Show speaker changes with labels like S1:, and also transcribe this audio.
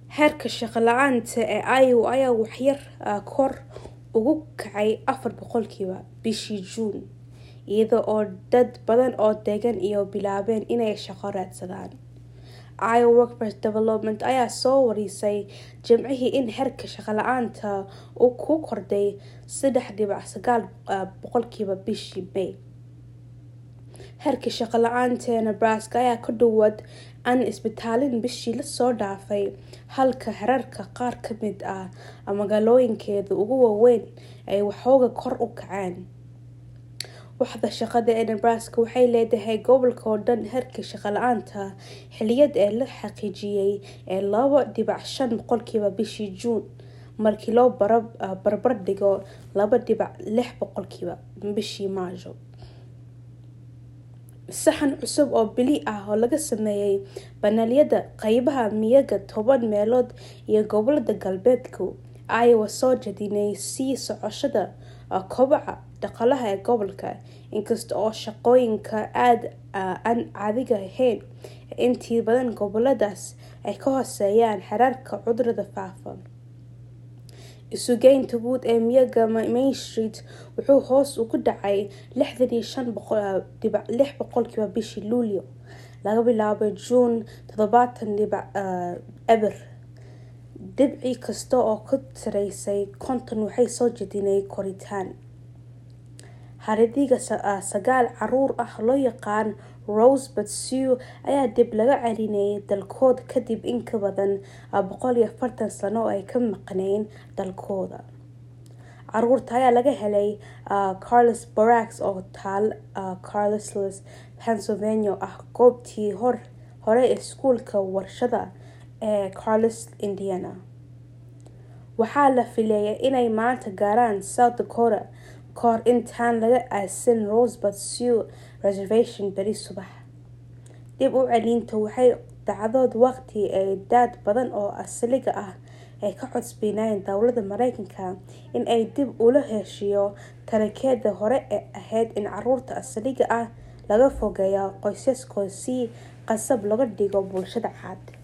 S1: Heerka shaqo la'aanta ee Iowa ayaa waxyar kor ugu kacay afar boqolkiiba bishii Juun, iyada oo dad badan oo deggan ay bilaabeen inay shaqo raadsadaan. Iowa Workforce Development ayaa soo warisay Jimcihii in heerka shaqo la'aanta uu ku kordhay sedax dibic sagaal boqolkiiba bishii May. Heerka shaqo la'aanta ee Nebraska ayaa ku dhawaad aan isbeddelin bishii la soo dhaafay, halka heerarka qaar ka mid ah magaalooyinkeeda ugu waaweyn ay waxoogaa kor u kaceen. Waaxda shaqada ee Nebraska waxay leedahay gobolka oo dhan heerka shaqo la'aanta xilliyeed ee la xaqiijiyay ee laba dibic shan boqolkiiba bishii Juun, markii loo barbardhigo laba dibic lix boqolkiiba bishii Maajo. Sahan cusub oo bille ah oo laga sameeyay baneelyada qaybaha miyiga toban meelood iyo gobollada galbeedka Iowa soo jeedinaya sii socoshada kobaca dhaqaalaha ee gobolka, inkasta oo shaqooyinka aan caadiga ahayn ee inta badan gobolladaas ay ka hooseeyaan heerarka cudurrada faafa. Isugeynta guud ee miyiga Main Street wuxuu hoos ugu dhacay lixdan iyo shan dibic lix boqolkiiba bishii Luulyo, laga bilaabo Juun tadabatan dibic eber. Dhibci kasta oo ka sarreeya konton waxay soo jeedinaysaa koritaan. Haraadiga sagaal carruur ah oo loo yaqaan Rosebud Sioux ayaa dib loogu celiyay dalkooda kadib in ka badan boqol iyo afartan sano oo ay ka maqnaayeen dalkooda. Carruurta ayaa laga helay Carlisle Barracks oo ku taal Carlisle, Pennsylvania oo ah goobtii hore ee iskuulka warshadaha ee Carlisle, Indiana. Waxaa la filayaa inay maanta gaaraan South Dakota ka hor intaan laga aasin Rosebud Sioux Reservation berri subax. Dib u celinta waxay dhacdaa waqti ay dad badan oo asaliga ah ay ka codsanayaan dowladda Mareykanka in ay dib ula heshiiso taariikhdii hore ee ahayd in carruurta asaliga ah laga fogeeyo qoysaskooda si qasab looga dhigo bulshada cad.